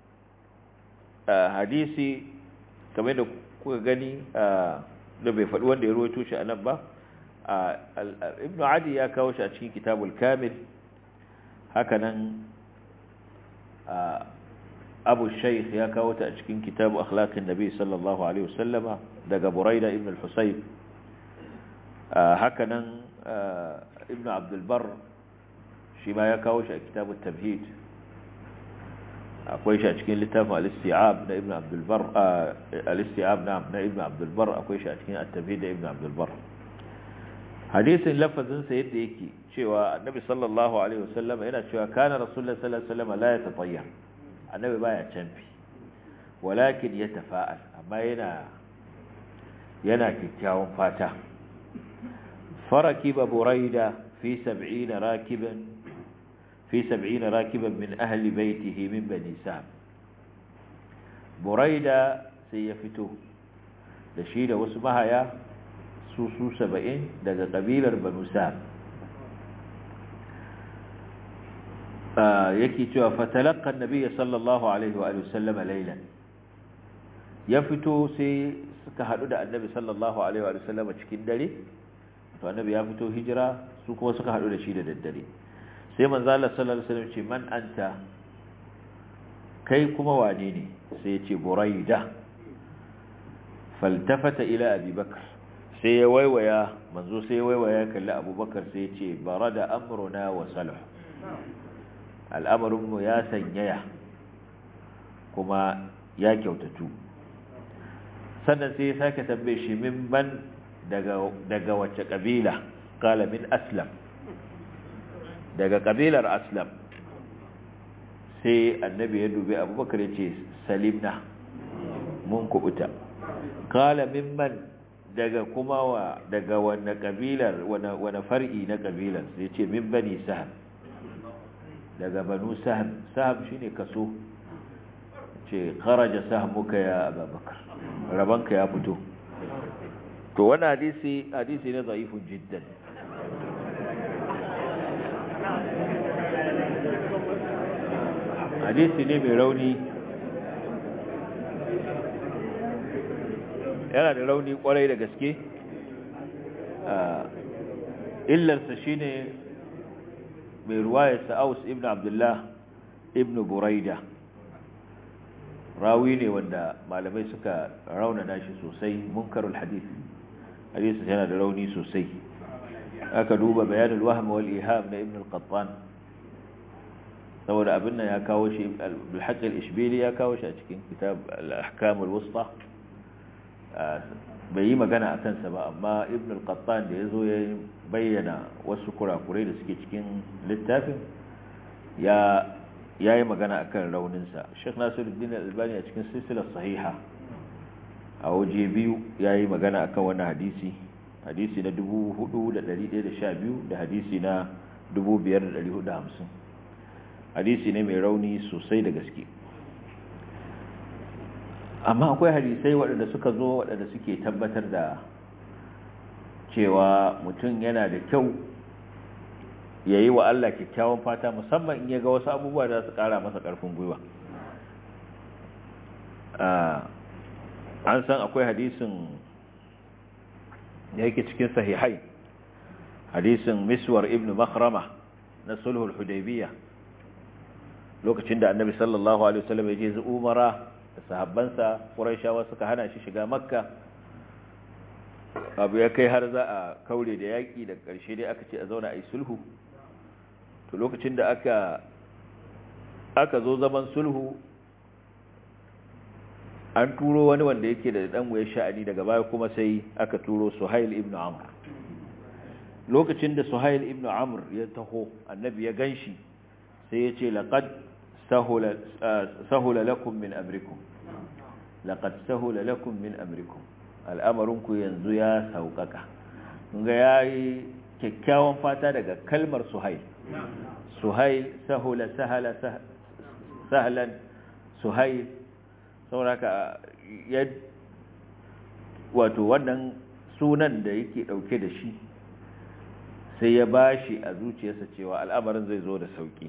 hadisi kamar da kuka gani da bai faɗi wanda ya ruwaito shi a nan ba ibn adi ya kawo shi a cikin kitabul kamil hakanan abu shaykh ya kawo ta a cikin kitabu akhlaqin nabi sallallahu alaihi wasallama daga buraida ibn al-husayb haka nan ibn abdul bar shi ma ya kawo shi a kitabu tamhid akwai shi a cikin littafin al-isti'ab na ibn abdul bar al-isti'ab na ibn abdul bar akwai shi a cikin at-tamhid da ibn abdul bar hadisin lafazin sa yadda yake cewa annabi sallallahu alaihi wasallam yana cewa kana rasulullahi sallallahu alaihi wasallam la yatatayyar annabi baya canfi walakin yatafa'al amma yana yana kikkiawan fata farakiba buraida fi 70 rakiban fi 70 rakiban min ahli baitihi min bani sa'd buraida sai ya fito da shi da wasu mahaya su su 70 daga kabilar banu sa'd yake cewa fatalaqqa an-nabiy sallallahu alaihi wa sallama laylan ya fito sai suka hadu da annabi sallallahu alaihi wa sallama cikin dare to annabi ya fito hijira su kuma suka hadu da shi da daddare sai manzo Allah sallallahu alaihi wasallam ce man anta kai kuma wane ne sai ya ce buraida faltafata ila abi bakr sai ya waiwaya manzo sai ya waiwaya kalli abubakar sai ya ce barada amruna wa salah al'amarinmu ya sanyaya kuma ya kyautatu sannan sai ya sake tambaye shi min ban daga wacce ƙabila ƙala min aslam daga ƙabilar aslam sai annabi ya dubi abubakar ya ce salimna mun kubuta ƙala min man daga kuma wa daga wane ƙabilar wane far'i na ƙabilar sai ce min bani saham daga banu saham saham shine kaso ce kharaja sahmuka ya abubakar rabanka ya fito to wannan hadisi hadisi ne dhaifun jiddan hadisi ne mai rauni yana da rauni kwarai da gaske illarsa shine mai ruwayar sa'aus ibn abdullah ibn buraida rawi ne wanda malamai suka raunana shi sosai munkarul hadith hadith yana da rauni sosai aka duba bayanul wahm wal iham na ibn al-qattan saboda abin nan ya kawo shi al-haqq al-ishbili ya kawo shi a cikin kitab al-ahkam al-wusta bai yi magana a kansa ba amma ibn al-qattan da ya zo ya bayyana wasu kurakurai da suke cikin littafin ya yi magana akan rauninsa sheikh nasiruddin albani a cikin silsilar sahiha a waje biyu ya yi magana akan wannan hadisi hadisi na 4,112 da hadisi na 5,450 hadisi ne mai rauni sosai da gaske amma akwai hadisai waɗanda suka zo waɗanda suke tabbatar da cewa mutum yana da kyau ya yi wa Allah kyakkyawan fata musamman in ya ga wasu abubuwa da su ƙara masa ƙarfin gwiwa an san akwai hadisin da yake cikin sahihai hadisin miswar ibn makhrama na sulhul hudaybiyah lokacin da annabi sallallahu alaihi wasallam ya je umara da sahabbansa ƙuraishawa suka hana shi shiga makka abu ya kai har za a kaure da yaƙi da ƙarshe dai aka ce a zauna a yi sulhu to lokacin da aka aka zo zaman sulhu an turo wani wanda yake da ɗan wuya sha'ani daga baya kuma sai aka turo suhail ibn amr lokacin da suhail ibn amr ya taho annabi ya ganshi sai ya ce laqad sahula lakum min amrikum laqad sahula lakum min amrikum al'amarinku yanzu ya sauƙaƙa ga yayi kyakkyawan fata daga kalmar suhail suhail sahula sahala sahlan suhail sauraka ya wato wannan sunan da yake dauke da shi sai ya bashi a zuciyarsa cewa al'amarin zai zo da sauki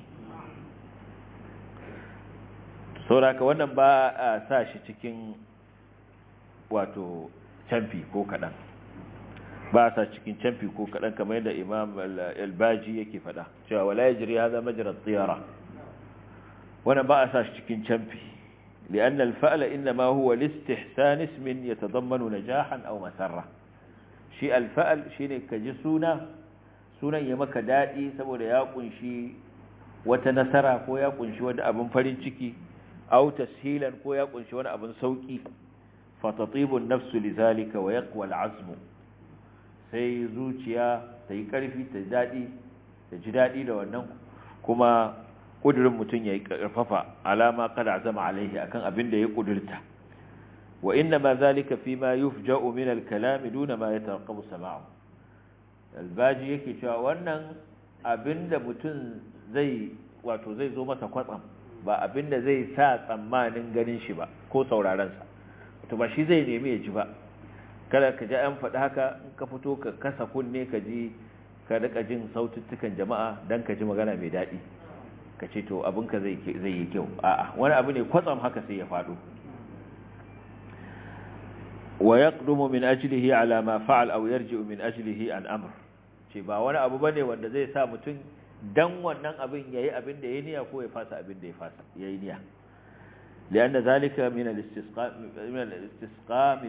sauraka wannan ba a sa shi cikin wato camfi ko kaɗan ba a sa cikin camfi ko kaɗan kamar yadda imam albaji yake faɗa cewa wala ya jiri haza majalar tsiyara wannan ba a sa shi cikin camfi لأن الفعل إنما هو لاستحسان اسم يتضمن نجاحا أو مسرة شيء الفعل شيء كجسونا سونا يمك دائي سبو يقن شيء وتنسرة كو يقن شيء ود أبن فرنشكي أو تسهيلا كو يقن شيء ود أبن سوكي فتطيب النفس لذلك ويقوى العزم sai zuciya ta yi ƙarfi ta daɗi ta ji daɗi da wannan kuma ƙudurin mutum ya yi ƙarfafa alama kada zama alaihi akan abin da ya ƙudurta wa inna ma zalika fi ma yufja'u min al-kalam duna ma yataraqqabu sama'u albaji yake cewa wannan abin da mutum zai wato zai zo masa kwatsam ba abin da zai sa tsammanin ganin shi ba ko sauraron sa to ba shi zai nemi ya ji ba kada ka ji an faɗi haka in ka fito ka kasa kunne ka ji ka rika jin saututtukan jama'a dan ka ji magana mai daɗi ka ce to abinka zai yi kyau a'a wani abu ne kwatsam haka sai ya faɗo wa yaqdumu min ajlihi ala ma fa'al aw yarji'u min ajlihi an amr ce ba wani abu bane wanda zai sa mutum dan wannan abin yayi abin da yayi niyya ko ya fasa abin da ya fasa yayi niyya لأن ذلك من الاستسقاء من الاستسقاء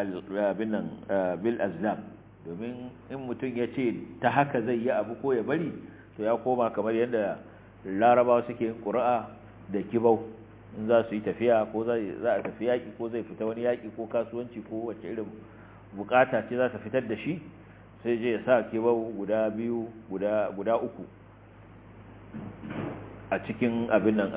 بالأزلام domin in mutum ya ce ta haka zai yi abu ko ya bari to ya koma kamar yadda larabawa suke yin ƙura'a da kibau in za su yi tafiya ko za a tafi yaƙi ko zai fita wani yaƙi ko kasuwanci ko wacce irin bukata ce za ta fitar da shi sai je ya sa kibau guda biyu guda uku a cikin abin nan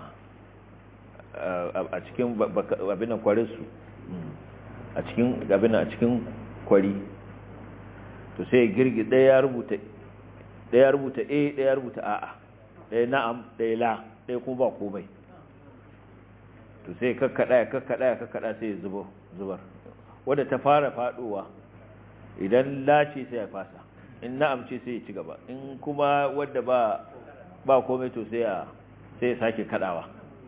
a cikin abin nan kwarinsu a cikin abin a cikin kwari to sai girgi ɗaya ya rubuta ɗaya ya rubuta a ɗaya ya rubuta a'a ɗaya na'am ɗaya la ɗaya kuma ba komai to sai kakkaɗa ya kakkaɗa ya kakkaɗa sai ya zubar wadda ta fara faɗowa idan la ce sai ya fasa in na'am ce sai ya ci gaba in kuma wadda ba ba komai to sai ya sai ya sake kaɗawa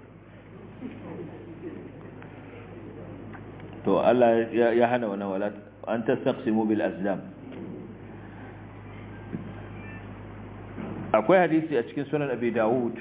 to Allah ya hana wannan wala an tastaqsimu bil azlam akwai hadisi a cikin sunan abi dawud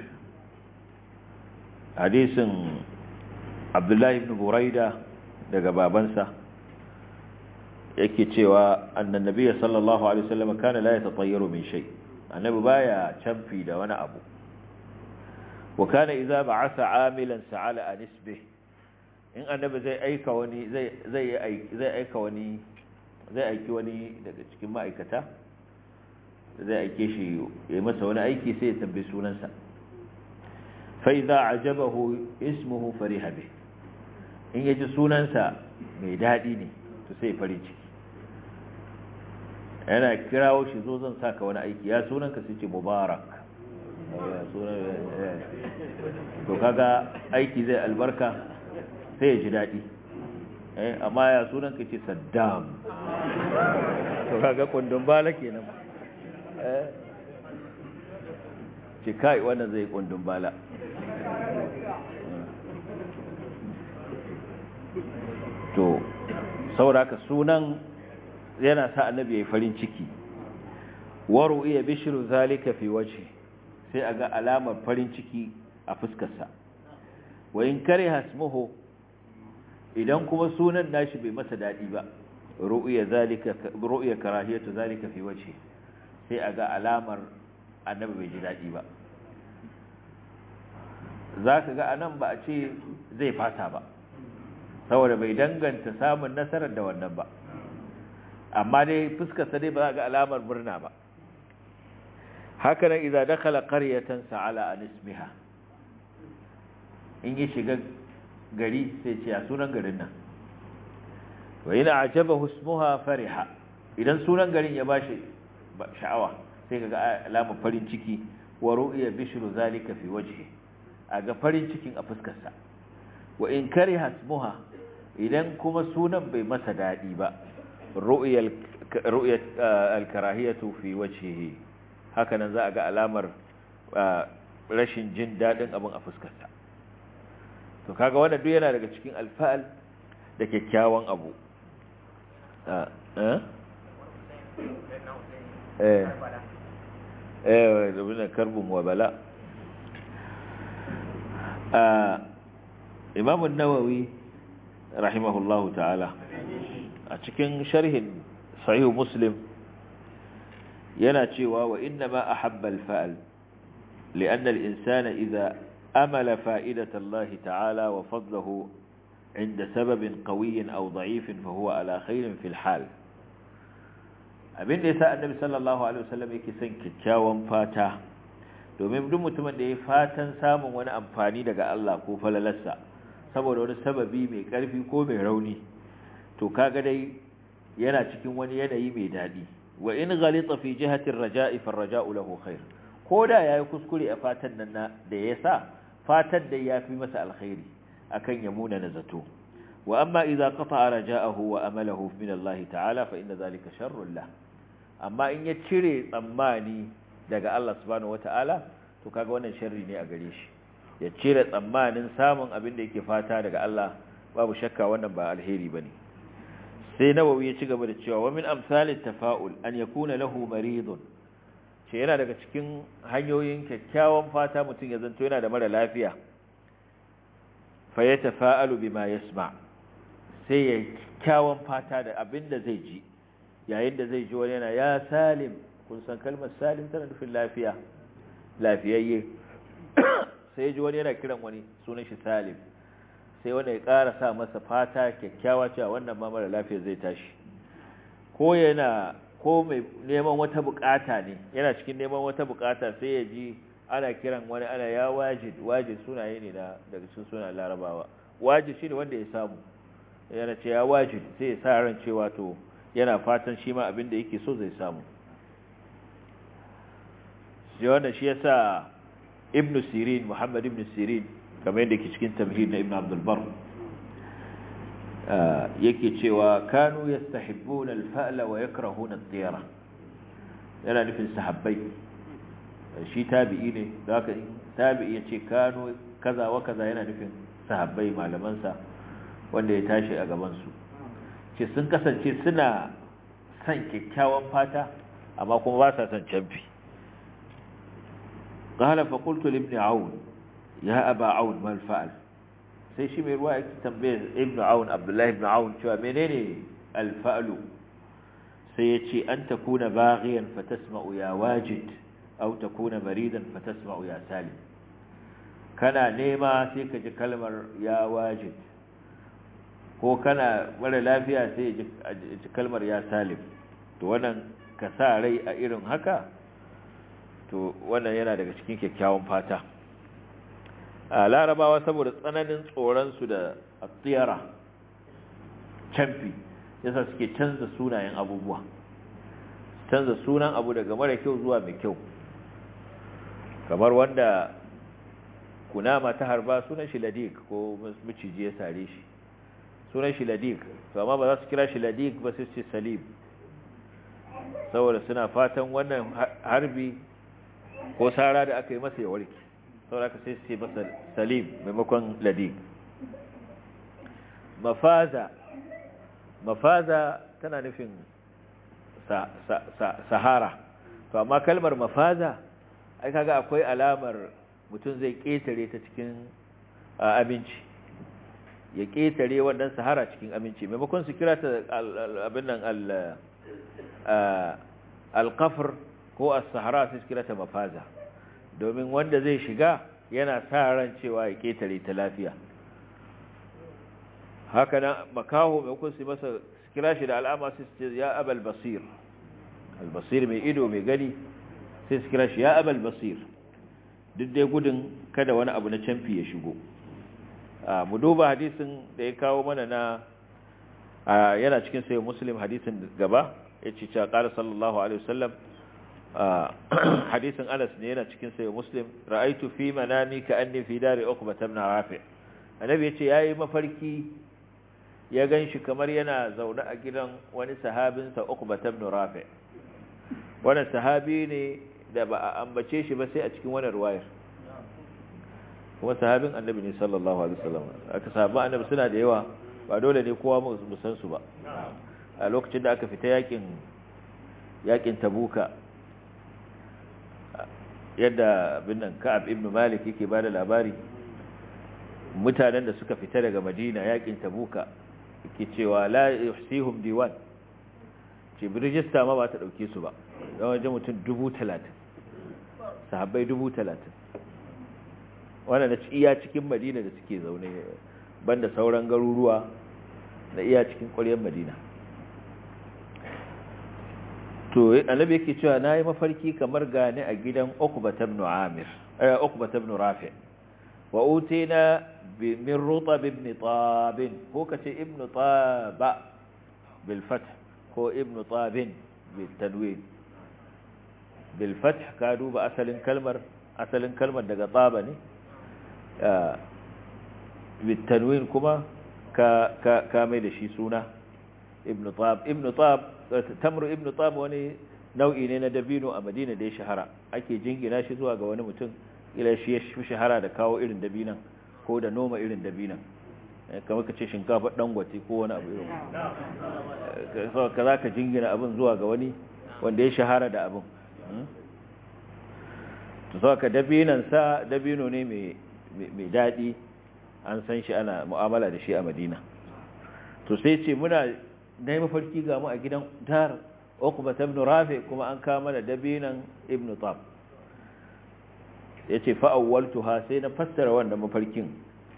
hadisin abdullahi ibn buraida daga babansa yake cewa annan nabiyyi sallallahu alaihi wasallam kana la yatatayyaru min shay annabi baya canfi da wani abu wa kana idza ba'atha amilan sa'ala an isbih in annabi zai aika wani zai zai zai aika wani zai aiki wani daga cikin ma'aikata zai aike shi ya yi masa wani aiki sai ya tambayi sunansa fa idza ajabahu ismuhu fariha bih in yaji sunansa mai dadi ne to sai farin ciki yana kirawo shi zo zan saka wani aiki ya sunanka sai ce mubarak to kaga aiki zai albarka sai ya ji daɗi amma ya sunan ka ce saddam to kaga kundin bala kenan ce kai wannan zai kundin bala to sauraka sunan yana sa annabi ya farin ciki waru iya bishiru zalika fi waje sai a ga alamar farin ciki a fuskarsa wa in kare hasmuhu idan kuma sunan nashi bai masa dadi ba ru'ya zalika ru'ya karahiyatu zalika fi wajhi sai aga alamar annabi bai ji dadi ba zaka ga anan ba a ce zai fasa ba saboda bai danganta samun nasarar da wannan ba amma dai fuskar sa dai ba za ga alamar murna ba haka nan idan dakhala qaryatan sa'ala an ismiha in yi shiga gari sai ce a sunan garin nan wa yana ajaba husmuha fariha idan sunan garin ya bashi sha'awa sai kaga alamar farin ciki wa ru'ya bishru zalika fi wajhi aga farin cikin a fuskar sa wa in kariha ismuha idan kuma sunan bai masa dadi ba ru'ya ru'ya al-karahiyatu fi wajhihi haka nan za a ga alamar rashin jin dadin abin a fuskar sa to kaga wannan duk yana daga cikin alfa'al da kyakkyawan abu eh eh da karbun wa bala imam an-nawawi rahimahullahu ta'ala a cikin sharhin sahih muslim yana cewa wa inna ma ahabba al-fa'al لأن الإنسان إذا أمل فائدة الله تعالى وفضله عند سبب قوي أو ضعيف فهو على خير في الحال abin da ya sa annabi sallallahu alaihi wasallam yake son kyakkyawan fata domin duk mutumin da ya fatan samun wani amfani daga Allah ko falalarsa saboda wani sababi mai karfi ko mai rauni to kaga dai yana cikin wani yanayi mai dadi wa in ghalita fi jihati ar-raja'i fa ar-raja'u lahu khair koda yayi kuskure a fatan nan da yasa fatan da yafi masa alkhairi akan ya muna nazato wa amma idza qata'a raja'ahu wa amalahu min Allah ta'ala fa inna dhalika sharrun lahu amma in ya cire tsammani daga Allah subhanahu wata'ala to kaga wannan sharri ne a gare shi ya cire tsammanin samun abin da yake fata daga Allah babu shakka wannan ba alheri bane sai nawawi ya ci gaba da cewa wa min amsalit tafa'ul an yakuna lahu maridun ce yana daga cikin hanyoyin kyakkyawan fata mutum ya zanto yana da mara lafiya fa yatafa'alu bima yasma sai ya kyakkyawan fata da abin da zai ji yayin da zai ji wani yana ya salim kun san kalmar salim tana nufin lafiya lafiyayye sai ya ji wani yana kiran wani sunan shi salim sai wanda ya ƙara sa masa fata kyakkyawa cewa wannan ma mara lafiya zai tashi ko yana ko mai neman wata bukata ne yana cikin neman wata bukata sai ya ji ana kiran wani ana ya wajid wajid sunaye ne na daga cikin sunan larabawa wajid shine wanda ya samu yana ce ya wajid sai ya sa ran cewa to yana fatan shi ma abin da yake so zai samu shi wanda shi yasa ibn sirin muhammad ibn sirin kamar yadda ke cikin tamhid na ibn abdul bar yake cewa kanu yastahibbuna al-fa'la wa yakrahuna at-tiyara yana nufin sahabbai shi tabi'i ne da haka tabi'i yace kanu kaza wa kaza yana nufin sahabbai malaman sa wanda ya tashi a gaban su ce sun kasance suna son kyakkyawan fata amma kuma ba sa son canfi qala fa qultu li ibn aun ya aba aun mal fa'al sai shi mai ruwa yake tambaye ibn aun abdullahi ibn aun cewa menene al fa'lu sai yace an takuna baghiyan fatasma'u ya wajid aw takuna maridan fatasma'u ya salim kana nema sai ka ji kalmar ya wajid ko kana mara lafiya sai ya ji kalmar ya salim to wannan ka sa rai a irin haka to wannan yana daga cikin kyakkyawan fata a larabawa saboda tsananin tsoronsu da tsiyara canfi yasa suke canza sunayen abubuwa canza sunan abu daga mara kyau zuwa mai kyau kamar wanda kunama ta harba sunan shi ladik ko miciji ya sare shi sunan shi ladik to amma ba za su kira shi ladik ba sai ce salim saboda suna fatan wannan harbi ko sara da aka yi masa ya warke saboda aka sai su ce masa salim maimakon ladik mafaza mafaza tana nufin sahara to amma kalmar mafaza ai kaga akwai alamar mutum zai ketare ta cikin abinci ya ƙetare wannan sahara cikin aminci maimakon su kira ta abin nan alƙafar ko a sahara su kira ta mafaza domin wanda zai shiga yana sa ran cewa ya ƙetare ta lafiya haka nan makaho maimakon su masa kira shi da al'ama su ce ya abal basir albasir mai ido mai gani sai su kira shi ya abal basir duk dai gudun kada wani abu na canfi ya shigo mu duba hadisin da ya kawo mana na yana cikin sayo muslim hadisin gaba ya ce cewa ƙara sallallahu alaihi wasallam hadisin anas ne yana cikin sayo muslim ra'aitu fi manami ka anni fi dari uqba ibn rafi annabi ya ce yayi mafarki ya ganshi kamar yana zaune a gidan wani sahabinsa uqba ibn rafi wannan sahabi ne da ba a ambace shi ba sai a cikin wannan ruwayar kuma sahabin annabi ne sallallahu alaihi wasallam aka sahaba annabi suna da yawa ba dole ne kowa mu san su ba a lokacin da aka fita yakin yakin tabuka yadda bin nan ka'ab ibn malik yake bada labari mutanen da suka fita daga madina yakin tabuka ke cewa la yuhsihum diwan ce rijista ma ba ta dauke su ba don waje mutum dubu talatin sahabbai dubu talatin wanda na iya cikin madina da suke zaune banda sauran garuruwa da iya cikin ƙwaryar madina to annabi yake cewa na yi mafarki kamar gane a gidan ukbata ibn amir eh ukbata ibn rafi wa utina min rutab ibn tab ko kace ibn taba bil fath ko ibn tabin bil tanwin bil fath ka duba asalin kalmar asalin kalmar daga taba ne bil tanwin kuma ka ka ka mai da shi suna ibn tab ibn tab tamru ibn tab wani nau'i ne na dabino a madina da ya shahara ake jingina shi zuwa ga wani mutum ila shi ya shahara da kawo irin dabinan ko da noma irin dabinan kamar ka ce shinkafa dangote ko wani abu irin ka za ka jingina abin zuwa ga wani wanda ya shahara da abin to sau ka dabinansa dabino ne mai daɗi an san shi ana mu'amala da shi a madina to sai ce muna na yi mafarki ga mu a gidan dar ukuba ta ibn rafi kuma an kama da dabinan ibn tab ya ce fa'awwaltuha sai na fassara wannan mafarkin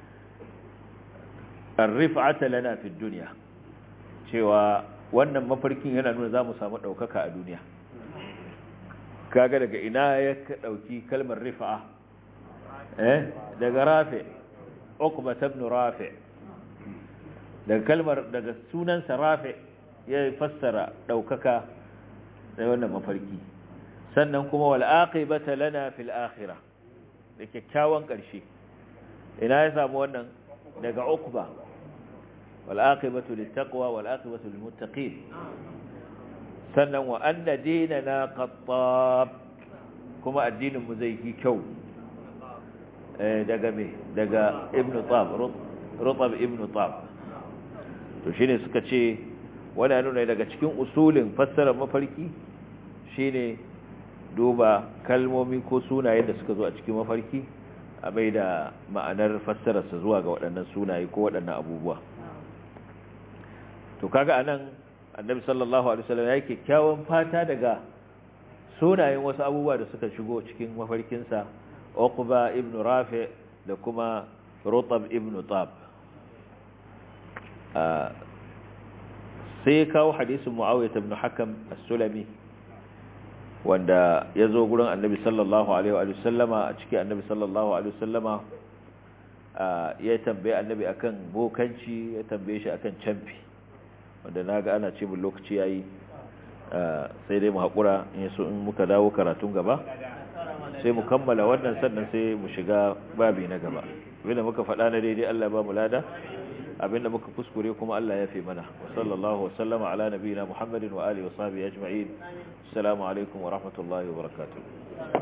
arrifa'ata lana fi duniya cewa wannan mafarkin yana nuna za mu samu ɗaukaka a duniya kaga daga ina ya ɗauki kalmar rifa'a eh daga rafi ukuba ta ibn rafi daga kalmar daga sunansa rafi ya fassara ɗaukaka da wannan mafarki sannan kuma wal aqibata lana fil akhirah da kyakkyawan ƙarshe ina ya samu wannan daga ukba wal aqibatu lit taqwa wal aqibatu lil muttaqin sannan wa anna dinana qattab kuma addinin mu zai yi kyau daga me daga ibnu tab rutab ibnu tab to shine suka ce wani nuna daga cikin usulin fassarar mafarki shine duba kalmomi ko sunaye da suka zo a cikin mafarki a bai da ma'anar fassararsa zuwa ga waɗannan sunaye ko waɗannan abubuwa to kaga anan annabi sallallahu alaihi wasallam ya kyakkyawan fata daga sunayen wasu abubuwa da suka shigo cikin mafarkinsa uqba ibn rafi da kuma rutab ibn tab sai ya kawo hadisin mu'awiyah ibn hakam as-sulami wanda ya zo gurin annabi sallallahu alaihi wa sallama a cikin annabi sallallahu alaihi wa sallama ya tambaye annabi akan bokanci ya tambaye shi akan camfi wanda naga ana ce mun lokaci yayi sai dai mu hakura in so in muka dawo karatun gaba sai mu kammala wannan sannan sai mu shiga babi na gaba abinda muka faɗa na daidai Allah ba mu lada abinda muka kuskure kuma Allah ya fi mana wa sallallahu wa sallama ala nabiyina Muhammadin wa alihi wa sahbihi ajma'in assalamu alaikum wa rahmatullahi wa barakatuh